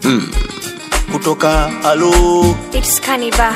kutoka alo It's Kaniba.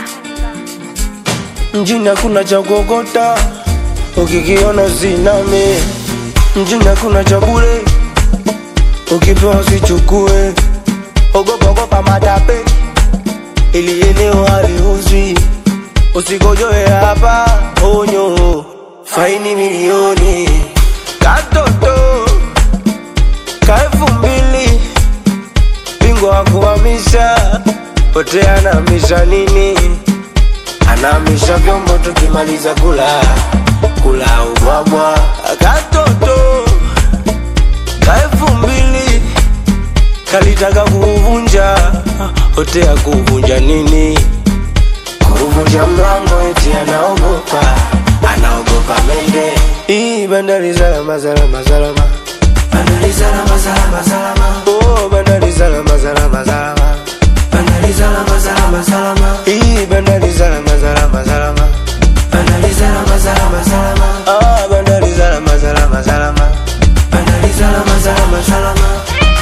mjini hakuna cha kuokota, ukikiona usiname. Mjini hakuna cha bure, ukipewa usichukue. Ogopa ogopa matape, ili eneo haliuzwi. Usigojoe hapa, onyo, faini milioni. Katoto ka elfu mbili, bingwa wa kuhamisha, pote anahamisha nini? anamisha vyombo tukimaliza kula kula ubwabwa katoto ka elfu mbili kalitaka kuuvunja hotea kuvunja nini kuvunja mlango eti anaogopa anaogopa mende hii bandari salama salama salama bandari salama salama salama oh bandari salama salama salama bandari salama salama salama hii bandari salama salama salama bandari salama salama salama ah bandari salama salama salama bandari salama salama salama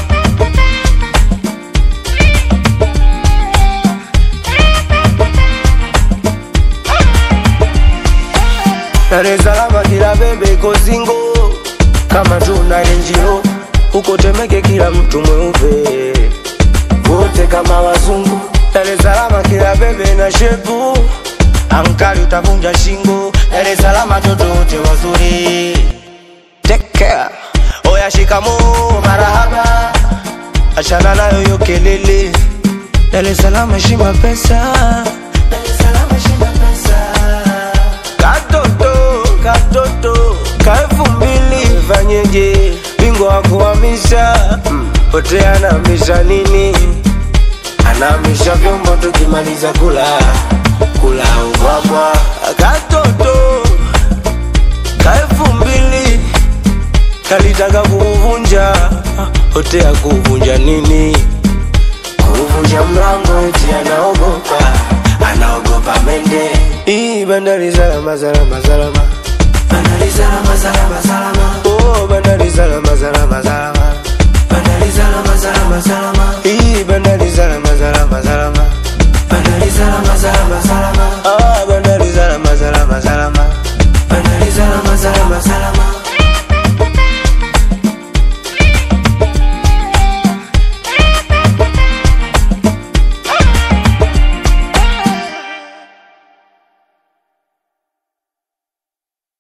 Dar es Salaam kila bebe iko singo kama tuna renjiro huko Temeke kila mtu mweupe wote kama wazungu. Dar es Salaam kila bebe na shepu ankali utavunja shingo. Dar es Salaam watoto wote wazuri. Take care. Oya shikamoo marahaba, achana nayo yo kelele. Dar es Salaam heshima pesa. Dar es Salaam heshima pesa. Katoto, katoto, ka elfu mbili fanyeje? Bingwa wa kuhamisha, pote anahamisha nini? Anahamisha vyombo tukimaliza kula kula ubwabwa. Katoto, ka elfu mbili kalitaka kuuvunja, hotea kuvunja nini? Kuvunja mlango eti anaogopa, anaogopa mende. Hii bandari salama salama salama, bandari salama salama salama. Oh, bandari salama salama salama, bandari salama salama salama. Hii bandari salama salama salama, bandari salama salama salama. Ah, bandari salama salama salama, bandari salama salama salama.